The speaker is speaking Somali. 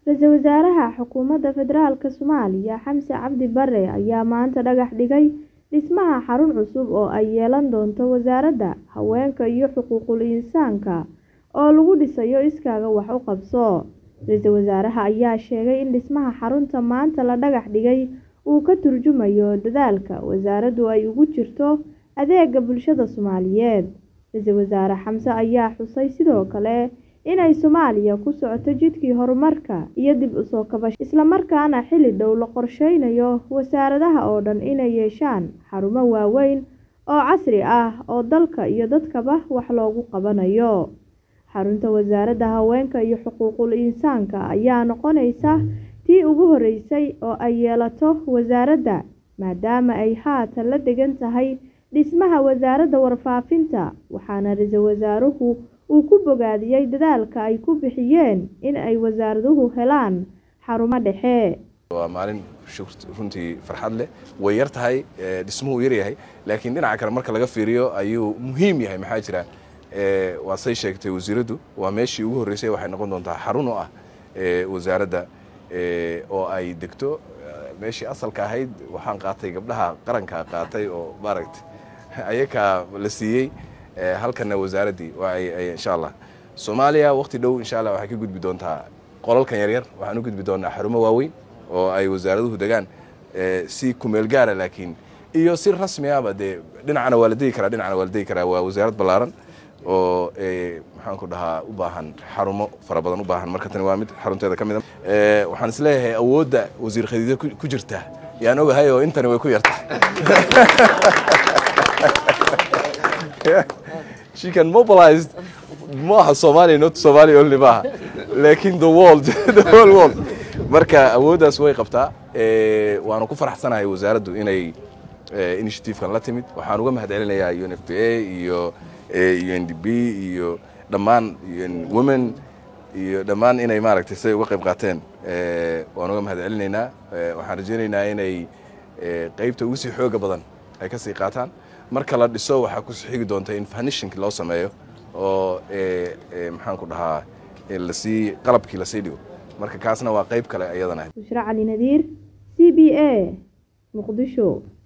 Ra'iisul Wasaaraha Xukuumadda Federaalka Soomaaliya Xamse Cabdi Barre ayaa maanta dhagax dhigay dhismaha xarun cusub oo ay yeelan doonto Wasaaradda Haweenka iyo Xuquuqul Insaanka oo lagu dhisayo Iskaaga Wax u Qabso. Ra'iisul Wasaaraha ayaa sheegay in dhismaha xarunta maanta la dhagax dhigay uu ka turjumayo dadaalka wasaaraddu ay ugu jirto adeegga bulshada Soomaaliyeed. Ra'iisul Wasaare Xamse ayaa xusay sidoo kale inay Soomaaliya ku socoto jidkii horumarka iyo dib u soo kabashada, isla markaana xilli dhow la qorsheynayo wasaaradaha oo dhan inay yeeshaan xarumo waaweyn oo casri ah oo dalka iyo dadkaba wax loogu qabanayo. Xarunta Wasaaradda Haweenka iyo Xuquuqul Insaanka ayaa noqonaysa tii ugu horeysay oo ay yeelato wasaaradda, maadaama ay haatan la degan tahay dhismaha Wasaaradda Warfaafinta, waxaana Ra'iisul Wasaaruhu uu ku bogaadiyay dadaalka ay ku bixiyeen in ay wasaaraduhu helaan xarumo dhexe. waa maalin runtii farxad leh way yar tahay dhismuhu yar yahay laakiin dhinaca kale marka laga fiiriyo ayuu muhiim yahay maxaa jira waa say sheegtay wasiiraddu waa meeshii ugu horreysay waxay noqon doontaa xarun oo ah wasaaradda oo ay degto meeshii asalka ahayd waxaan qaatay gabdhaha qaranka qaatay oo maaragtay ayakaa la siiyey halkana wasaaraddii insha allah soomaaliya waqti dhow insha allah waxay ka gudbi doontaa qolalkan yaryar waxaan u gudbi doonaa xarumo waaweyn oo ay wasaaraduhu degaan si kumeel gaara laakiin iyo si rasmi ahba dee dhinacana waa la degi karaa dhinacana waa la degi karaa waa wasaarad ballaaran oo maxaan ku dhahaa u baahan xarumo fara badan u baahan marka tani waa mid xarunteeda ka mid a waxaan is leeyahay awoodda wasiir khadiijo ku jirta yaan ogahay oo intani way ku yarta she can mobilized maaha Soomaaliya not Soomaaliya only maaha laakiin the world the whole world marka awooddaas way qabtaa waanu ku faraxsanahay wasaaraddu inay initiative-kan la timid waxaan uga mahadcelinayaa UNFPA iyo UNDP iyo dhammaan women iyo dhammaan inay maaragtay siday uga qayb qaateen waan uga mahadcelinaynaa waxaan rajaynaynaa inay qaybta ugu sii xooga badan ay ka sii qaataan marka la dhiso waxaa ku xigi doonta in fanishinki loo sameeyo oo maxaan ku dhahaa lasii qalabkii lasii dhigo marka kaasna waa qayb kale iyadana Bushra Cali Nadiir C B A Muqdisho